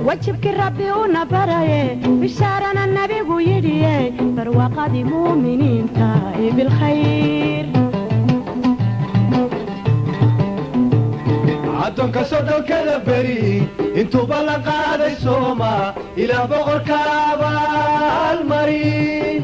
wajibkii rabbi una baraye bishaarana nabigu yidhiye barwaaqadii muuminiinta ee bilkhayr addoonka soddonkada beri intuuba la qaaday sooma ilaa boqorka abaalmarin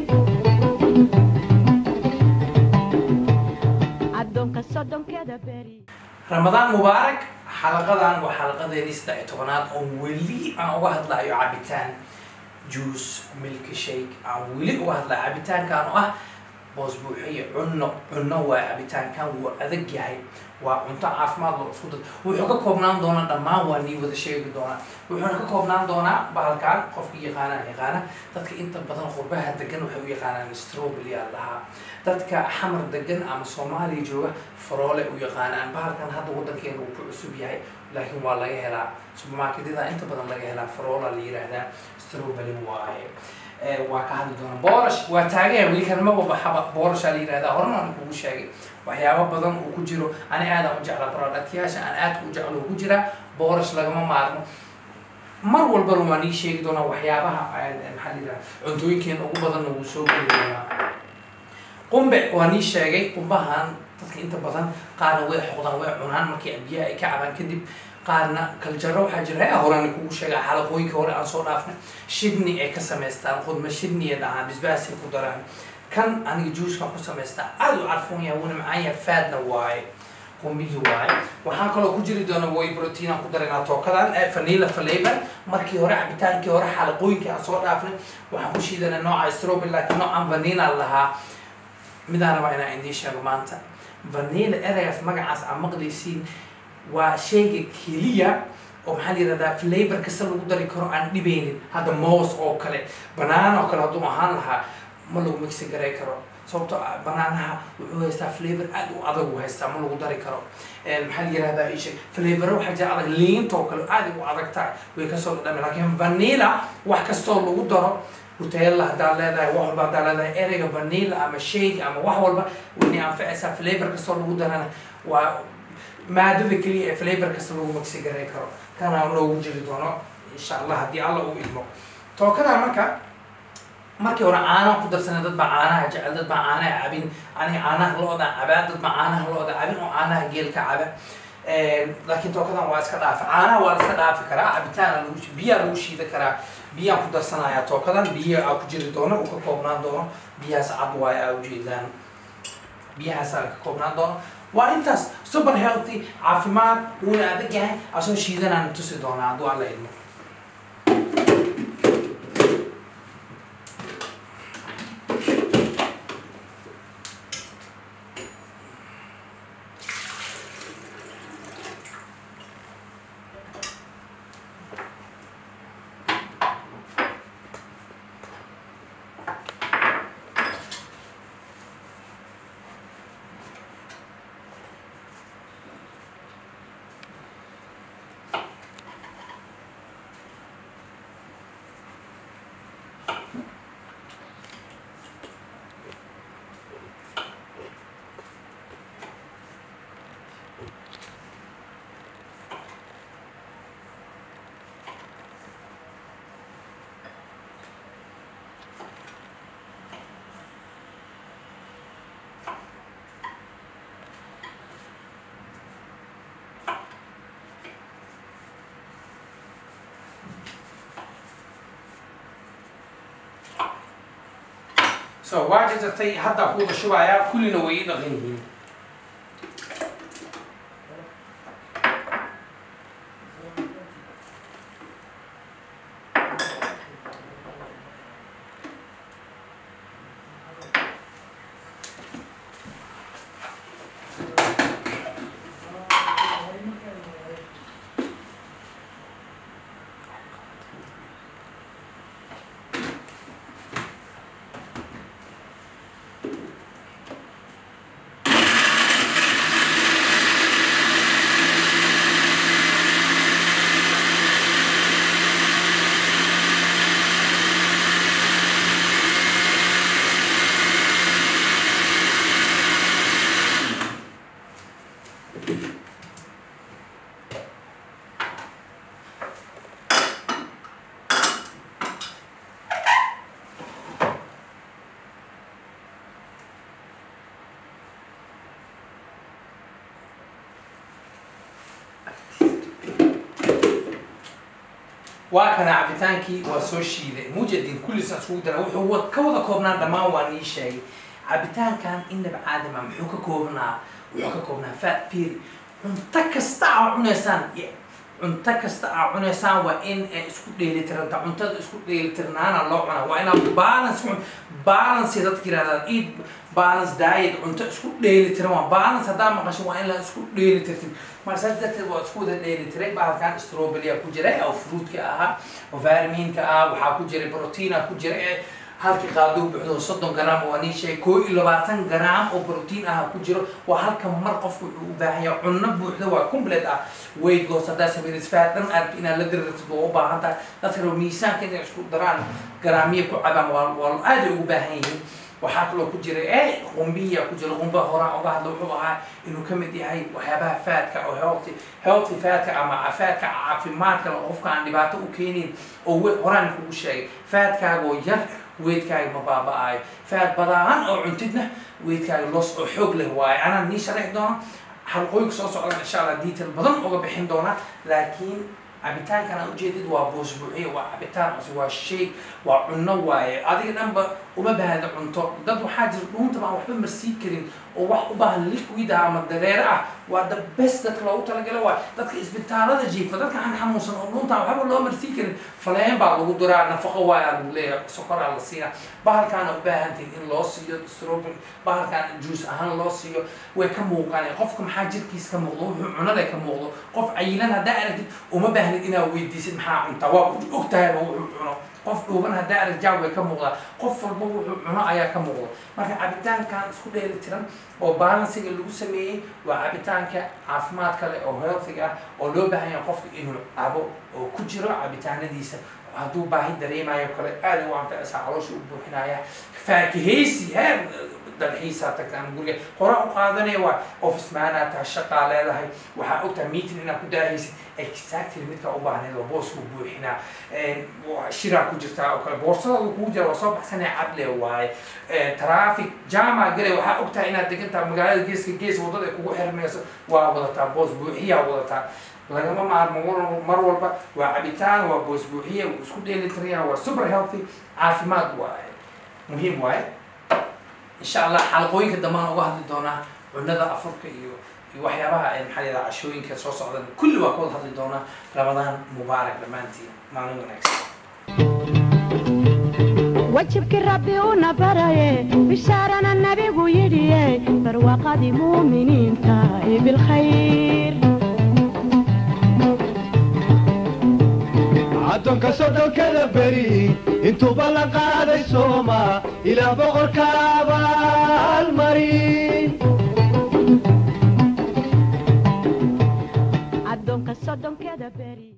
addoonka soddonkeeda beri ramadaan mubaarak xalaqadan waa xalaqadeedii saddex iyo tobanaad oo weli aan uga hadlayo cabitaan juice milky shake aan weli uga hadlayo cabitaankan oo ah boos buuxiye cunno cunno waa cabitaankan wuu adag yahay waa cunto caafimaad loo isku dad wuxuu ka koobnaan doonaa dhammaan waa nii wada sheegi doonaa wuxuuna ka koobnaan doonaa bahalkan qofkii yaqaanaa yaqaana dadka inta badan qurbaha degan waxay u yaqaanaan strawberry aa lahaa dadka xamar degan ama soomaaliya jooga faroole u yaqaanaan bahalkan hadda wadankeena uu ku cusub yahay laakiin waa laga helaa supermarketyada inta badan laga helaa faroola la yiraahdaa strawberry waaye waa ka hadli doona boorash waa taagaya weli kalmaba baxaba boorashaa la yirahdaa horena aan kugu sheegay waxyaabo badan uu ku jiro ani aadaan u jeclaa productyaasha aan aadka u jeclo ku jiraa boorash lagama maarmo mar walbana waan ii sheegi doonaa waxyaabaha maxaa la yidhaha cuntooyinkeena ugu badanna wuu soo geli doonaa qumbe waan ii sheegay qumbahan dadka inta badan qaarna way xoqdaan way cunaan markii biyaha ay ka cabaan kadib qaarna kaljaro waxaa jira ee horena kugu sheega xalaqooyinka hore aan soo dhaafnay shidni ay ka samaystaan qudma shidni ay dhahaan bisbaasay ku daraan kan aniga juuskan ku samaystaa aada u carfoon yahay wuna macaan yahay faadna waaye qumbihii waaye waxaa kaloo ku jiri doona way protein aan ku daraynaa tookadan ee vanilla flavor markii hore cabitaankii hore xalaqooyinkii aan soo dhaafnay waxaan ku shiidanay nooca strawberry laakiin noocan vanilla lahaa midaan rabaa inaan idiin sheego maanta vanilla ereygaas magacaas aan maqlaysiin waa shayga keliya oo maxaa la yirahdaa flavor kasta lagu dari karo aan dhibeynin hadda moos oo kale banana oo kale hadduu ahaan lahaa ma lagu mixi garay karo sababto banaanaha wuxuu haystaa flavor aad u adag u haystaa ma lagu dari karo maxaa la yirahdaa ishe flavor waxaa jira adag liinta oo kale aad u adag tahay way kasoo dhadhami laakiin vanilla wax kastoo lagu daro hutella haddaad leedahay wax walba haddaad leedahay ereyga vanilla ama shake ama wax walba wayna anfacaysaa flavor kastoo lagu darana waa maadada keliya ee flavor kasta lagu magsi garay karo kana noogu jiri doono insha allah haddii alla uu idmo tookadaa marka markii hore caanaha ku darsana dad baa caanaha jecel dad baa caanaha cabin aniga caanaha lo-da cabaa dad baa caanaha lo-da cabin oo caanaha geelka caba laakiin tookadan waa iska dhaafi caanaha waa la iska dhaafi karaa cabitaana lagu biyaa lagu shiida karaa biyaan ku darsanayaa tookadan biyo aa ku jiri doono uu ka koobnaan doono biyahaas cad waaye aa ujeedaan biyahaasaa ka koobnaan doono waa intaas super healthy caafimaad wuuna adag yahay asoo shiidanaan tusi doonaa hadduu alla idmo so waa jarjartay haddaa kuuda shubayaa kullina way ii dhaqan yihiin waa kana cabitaankii waa soo shiiday mujadin kulliisa isugu dara wuxuu wa- ka wada koobnaa dhammaan waa nii sheegay cabitaankan inaba caadama muxuu ka koobnaa wuxuu ka koobnaa fat pir cunto kasta aa cunaysaan y- cunto kasta aa cunaysaan waa in ay isku dheelitiranta cuntada isku dheelitirnaana loo cunaa waa inaad balance cun balance dadka yirahdaan eat balance diet cunto isku dheelitiran waa balance haddaa maqasho waa in la isku dheelitirtin marka saas darteed waa isku wada dheelitiray bahalkan strawberry ku jiray oo fruitka ahaa oo vitaminka ah waxaa ku jiray proteina ku jira ee halkii qaaduu buuxdo soddon gram waa nii sheegay koo iyo labaatan gram oo protein ah ku jiro waa halka mar qofku wuxuu u baahan yahay cunno buuxda waa complete ah weight loss haddaa sameynaysa fat dhan aad inaad la dirirtid waa u baahan tahay dadka rabo miisaanka inay isku daraan garaamiya ku cabaan waa waa aad ay ugu baahan yihiin waxaa kaloo ku jira e qumbiya ku jira qumba horaan uga hadla wuxuu ahaa inuu ka mid yahay waxyaabaha faadka oo healthy healthy faadka ama faadka caafimaadka oo qofka aan dhibaato u keenin oo we- horaan kugu sheegay faadkaaga oo yar weydkaaga ma baaba'aayo faad badaan oo cuntidna weydkaaga los oo xoog leh waaye anaa nii sharaxi doona xalqooyinka soo socdan insha allah detail badan uga bixin doona laakiin cabitaankan aad ujeedid waa buusbuuxiye waa cabitaan cusub waa shay waa cunno waaye adiga dhanba uma baahda cunto dad waxaa jira dhuuntaba aan waxba marsii karin oo wax u baahan liquid ah ama dareere ah waa the best dadka loogu talagala waay dadka isbitaalada jiifa dadka aan xanuunsan oo dhuunta aan waxba loo marsii karin faleen baa lagu duraa nafaqo waay aa lagu leeyahay sokoraa la siinaa bahalkaana u baahantiin in loo siiyo strawberry bahalkaan juice ahaan loo siiyo way ka muuqaan qofka maxaa jirkiis ka muuqdo wuxuu cunada ka muuqdo qof cayilan haddaa aragtid uma baahnid inaad weydiisid maxaa cuntaa waa og tahayba wuxuu cuno qof dhuuban haddaa arag jaab way ka muuqdaa qof walba wuxuu cuno ayaa ka muuqdo marka cabitaankan isku dheeli tiran oo balansiga lagu sameeyey waa cabitaanka caafimaadka leh oo healthiga ah oo loo baahan yahay qofka inuu cabo oo ku jiro cabitaanadiisa hadduu baahi dareemayo kale aad u anfacaysaa caloosha u buuxinaya faakihaysi heer dalxiisaa tagtaan guriga hore u qaadanaya waa office maanaa tahay shaqaa leedahay waxaa ogtahay meeting inaad ku daahaysid exactly midkaa u baahneed oo booskuu buuxinaa waa shiraa ku jirtaa oo kale boorsadaada kugu jira waa soo baxsanaya cadle waaye traffic jama gale waxaa ogtahay inaad degantaha magaalada geeska gees waddada ay kugu xirmayso waa wadataa boos buuxiyaa wadataa lagama maarmo mar- mar walba waa cabitaan waa boos buuxiye wuu isku dheelitiraya waa super healthy caafimaad waaye muhiim waaye insha allah xalaqooyinka dambaan uga hadli doonaa cunada afurka iyo iyo waxyaabaha ay maxaa yidhaha cashooyinka soo socdan kulli waa ka wada hadli doonaa ramadaan mubaarak dhammaantiin maalin wanaagsan wajibkii rabbi una baraye bishaarana nabigu yidhiye barwaaqadii muuminiinta ee bilkhayr addoonka soddonkada beri intuuba la qaaday sooma ilaah boqorka abaalmarin addoonka soddonkeeda beri